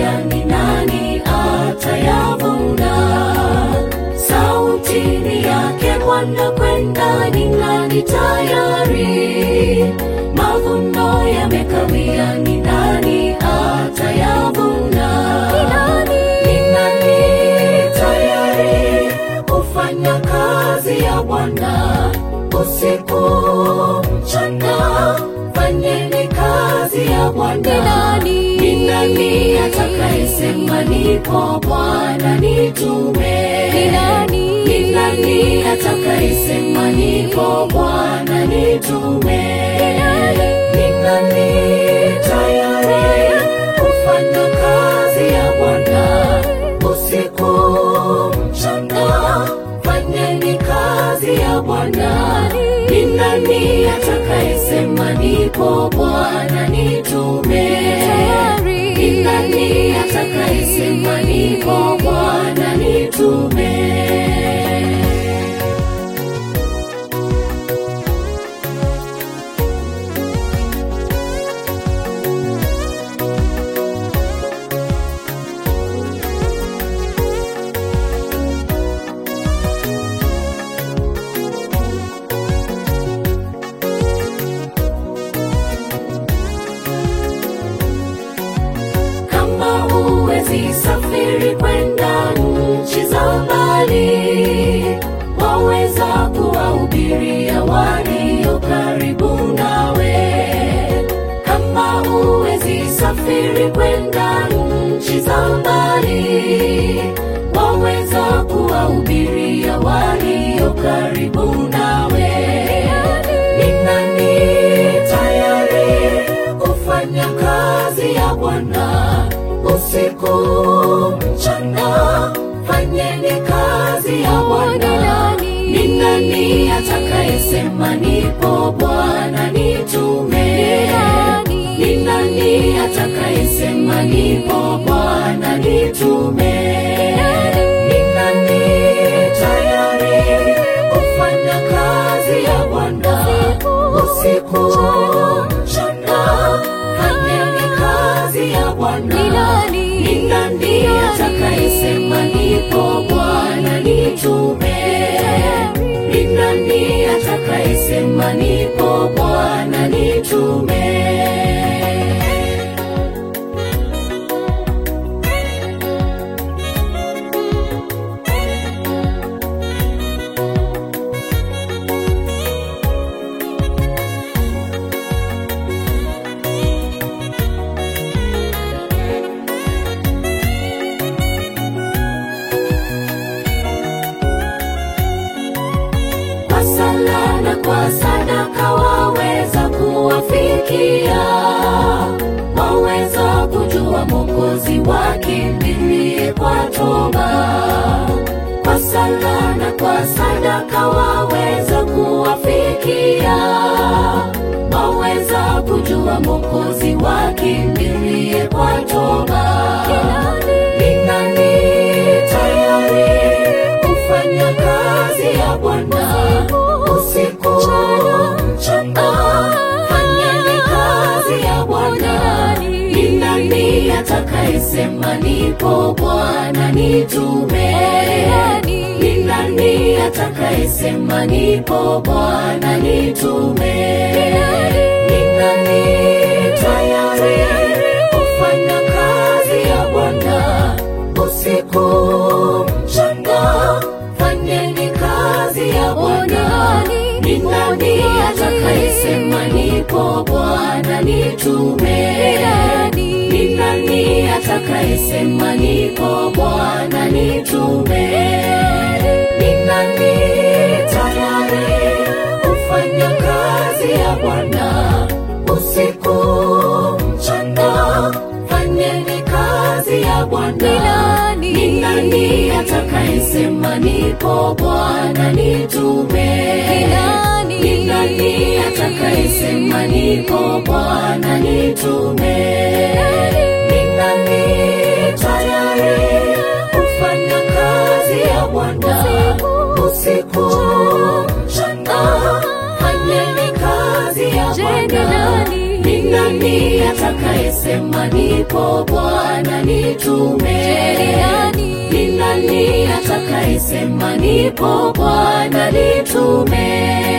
yakawia, ni nani atayavuna? Sauti ni yake Bwana kwenda, ni nani tayari? Mavuno yamekawia, ni nani atayavuna? Ni nani tayari kufanya kazi ya Bwana usiku mchana? Fanyeni kazi ya Bwana. Ni nani atakayesema nipo Bwana nitume? Ni nani atakayesema nipo Bwana nitume? Ni nani tayari kufanya kazi ya Bwana usiku mchana? Fanyeni kazi ya Bwana. Ni nani atakayesema nipo Bwana nitume? Ni nani atakayesema nipo Bwana nitume? Kama huwezi safiri kwenda nchi za mbali, waweza kuwahubiria walio karibu nawe. Kama huwezi safiri kwenda nchi za mbali, waweza kuwahubiria walio karibu nawe. Ni nani tayari kufanya kazi ya Bwana usiku mchana? Fanyeni kazi ya Bwana. Ni nani atakayesema nipo Bwana nitume? Ni nani atakayesema nipo Bwana nitume? Ni nani tayari kufanya kazi ya Bwana usiku mchana? Fanyeni kazi ya Bwana. Ni nani atakayesema nipo Bwana nitume? Ni nani atakayesema nipo Bwana nitume? kwa sala na kwa sadaka waweza kuwafikia, waweza kujua Mwokozi wakimbilie kwa toba. Kwa sala na kwa sadaka waweza kuwafikia, waweza kujua Mwokozi wakimbilie kwa toba. Ni nani tayari kufanya kazi ya Bwana usiku mchana? Fanyeni kazi ya Bwana. Ni nani atakayesema nipo Bwana nitume? Ni nani atakayesema nipo Bwana nitume? Ni nani tayari kufanya kazi ya Bwana usiku mchana? Fanyeni kazi ya Bwana. Ni nani atakayesema nipo Bwana nitume? Ni nani atakayesema nipo Bwana nitume? Ni nani tayari kufanya kazi ya Bwana usiku mchana? Fanyeni kazi ya Bwana. Ni nani atakayesema nipo Bwana nitume? Ni nani atakayesema nipo Bwana nitume? Ni nani tayari kufanya kazi ya Bwana usiku mchana? Fanyeni kazi ya Bwana. Ni nani nani atakayesema nipo Bwana nitume? Ni nani atakayesema nipo Bwana nitume?